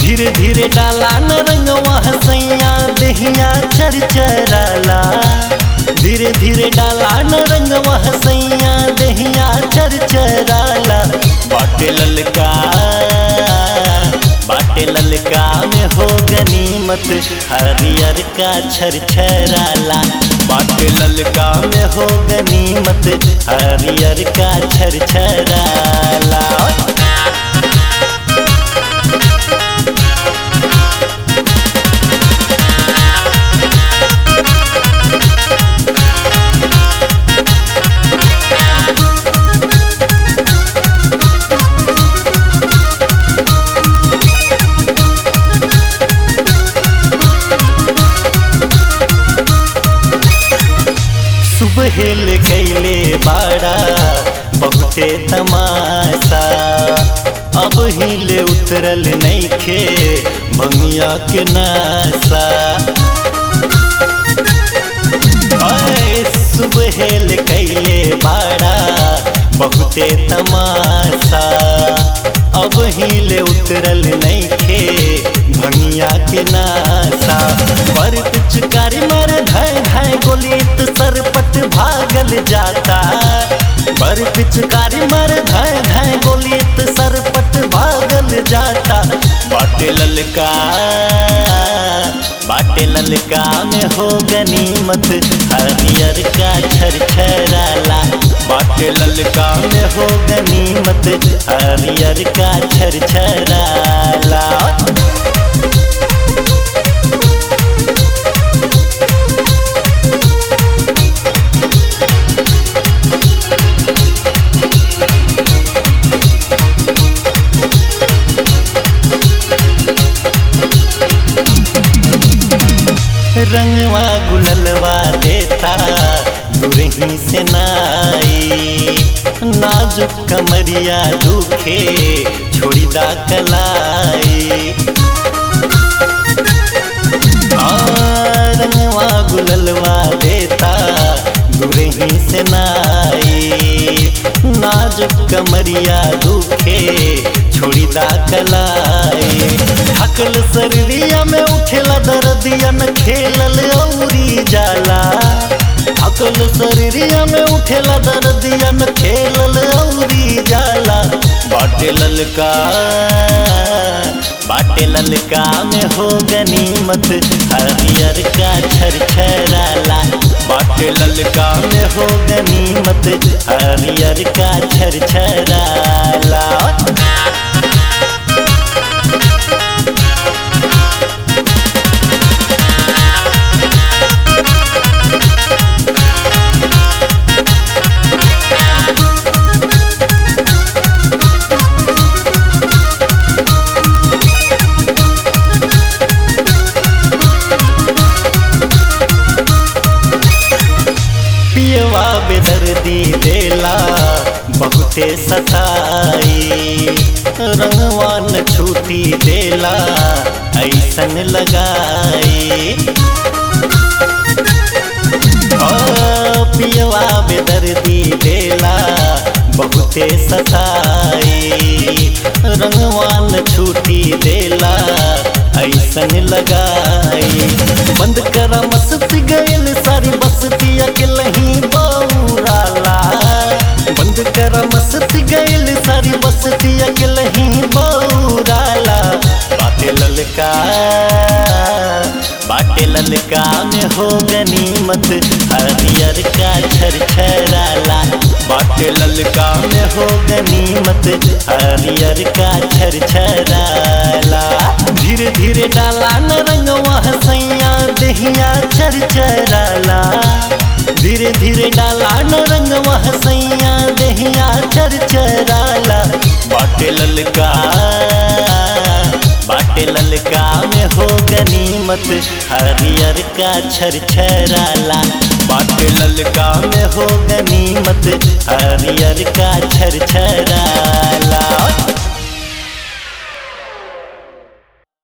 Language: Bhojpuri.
धीरे धीरे डाला न रंगवा हसैया देहिया चरचराला धीरे धीरे डाला न रंगवा हसैया देहिया चरचराला बाटे ललका बाटे ललका में हो गनीमत हरियर का छरछराला बाटे ललका में हो गनीमत हरियर का छरछराला सुबह ले कैले बाड़ा बहुते तमाशा अब हिले उतरल नैखे भंगिया के नासा आए सुबह ले कैले बाड़ा बहुते तमाशा अब हिले उतरल नैखे भंगिया के नासा पर पिचकारी मर धाय धाय गोलित सरपट भागल जाता बर पिचकारी मर धाय धाय गोलित सरपट भागल जाता बाटे ललका बाटे ललका में हो गनीमत हरियर का छरछराला बाटे ललका में हो गनीमत हरियर का छरछराला रंगवा गुललवा देता दुरही से नाई नाजुक कमरिया दुखे छोड़ी दा कलाई आ, रंगवा गुललवा देता दुरही से नाई नाजुक कमरिया दुखे छोड़ी दा कलाई हकल शरीरिया में उठेला दर्दिया न खेलल औरी जाला हकल शरीरिया में उठेला दर्दिया न खेलल औरी जाला बाटे ललका बाटे ललका में हो गनीमत हरियर का छरछराला बाटे ललका में हो गनीमत हरियर का छरछराला पियवा बेदर्दी देला बहुते सताई रंगवान छूटी देला ऐसन लगाई ओ पियवा बेदर्दी देला बहुते सताई रंगवान छूटी देला ऐसन लगाई बंद करा मस्ती गयल सारी बस्ती अकेलही बौराला बंद करा मस्ती गयल सारी बस्ती अकेलही बौराला बाटे ललका बाटे ललका में हो गनीमत हरियर का छरछराला बाटे ललका में हो गनीमत हरियर का छरछराला धीरे धीरे डाला न रंगवा हसैया देहिया चरचराला धीरे धीरे डाला न रंगवा हसैया देहिया चरचराला बाटे ललका बाटे ललका में हो गनीमत हरियर का छरछराला बाटे ललका में हो गनीमत हरियर का छरछराला